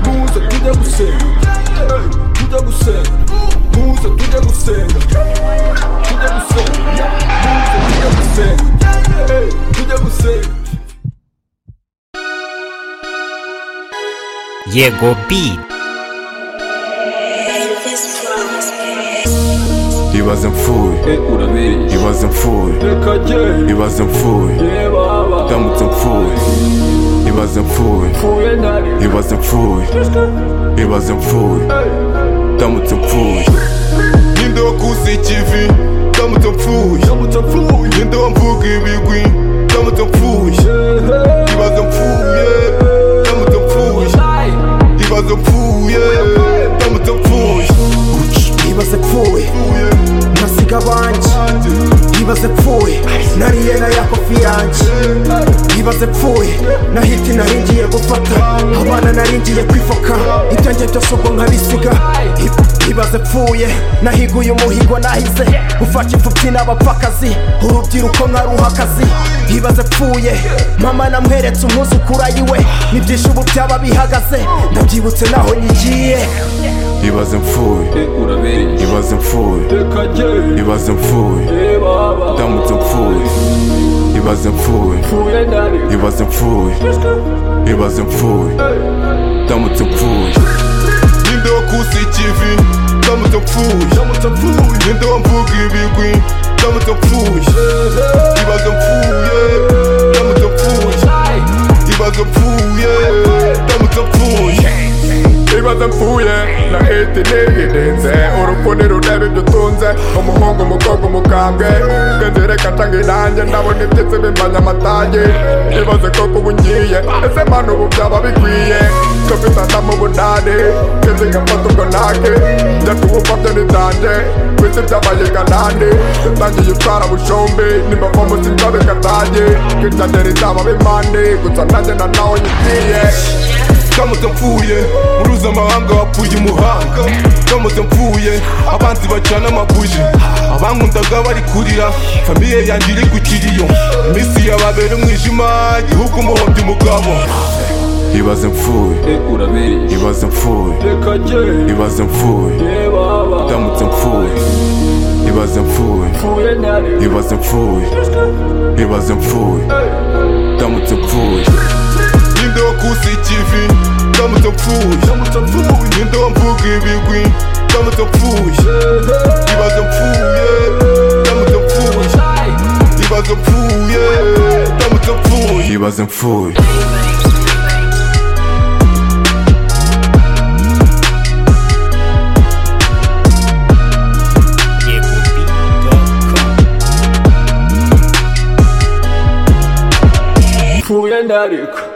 Muza tudo é bucega Ei, Tudo é bucega Musa tudo é bucega Tudo é bucega Musa tudo é bucega Ei, Tudo é bucega Jego beat. He wasn't fooled, he Urabiri wasn't fooled, Reka he jye wasn't fooled, Yebaba ndamutse mfuye he wasn't fooled, Fuye ntari he wasn't fooled, he wasn't fooled, ndamutse mfuye Yindowo kusa ikivi, ndamutse mfuye Yamutse apfuye Yindowo mvuga ibigwi, ndamutse mfuye Ehe. Ibaze mfuye, ndamutse mfuye Sai. Ibaze mfuye, ndamutse mfuye ibaze pfuye nasiga abanjye ibaze pfuye nariye na ya kofi yanjye ibaze pfuye na hiti naringiye gufata abana naringiye kwifoka ibyanjye byose ubwo nkabisiga I- ibaze pfuye nahiguye umuhigo nahize gufasha imfubyi n'abapfakazi urubyiruko mwaruhakazi ibaze pfuye mama namweretse umwuzukura yiwe n'ibyisho ubu byaba bihagaze ndabyibutse naho nigiye Ibaze mfuye, Urabiri ibaze mfuye, Reka jye ibaze mfuye Yebaba ndamutse mfuye ibaze mfuye Fuye ntari ibaze mfuye ibaze mfuye ndamutse mfuye n'indobo kusa ikivi ndamutse mfuye Yamutse apfuye n'indobo mvuga ibigwi ndamutse mfuye ibaze mfuye ndamutse mfuye Sai. ibaze mfuye ndamutse mfuye ibibazo mpfuye na hiti niyirinze urupfu ntirureba ibyo utunze umuhungu umukobwa umukambwe ubwenge reka cange nanjye ndabona ibyitsi bimbanya amatage nibaze koko ubu ngiye ese manu ubu byaba bikwiye tufitana mu bunani kenshi ngafata ubwo nake njya kuwupfabyo n'ibyanje ku isi byabaye kanani ntangiye utwara bushombi nimbava munsi nzabe katage kwicange rizaba bimande gusa nanjye na nawe nyigiye ndamutse mfuye muruzi amahanga wapfuye umuhanga ndamutse mfuye abanzi bacana amabuji abankundaga bari kurira famiye yanjye iri ku kiriyo iminsi yababera umwijima igihugu umuhombya umugabo ibaze mfuye Urabiri ibaze mfuye Reka jye ibaze mfuye Yebaba ndamutse mfuye ibaze mfuye Fuye ntari ibaze mfuye ibaze mfuye ndamutse mfuye n'indobo kusa ikivi ndamutse mfuye Yamutse apfuye Yindobo mvuga ibigwi ndamutse mfuye ibaze mfuye ndamutse mfuye ibaze mfuye ndamutse mfuye ibaze mfuye YegoBeat.com. Fuye ndariko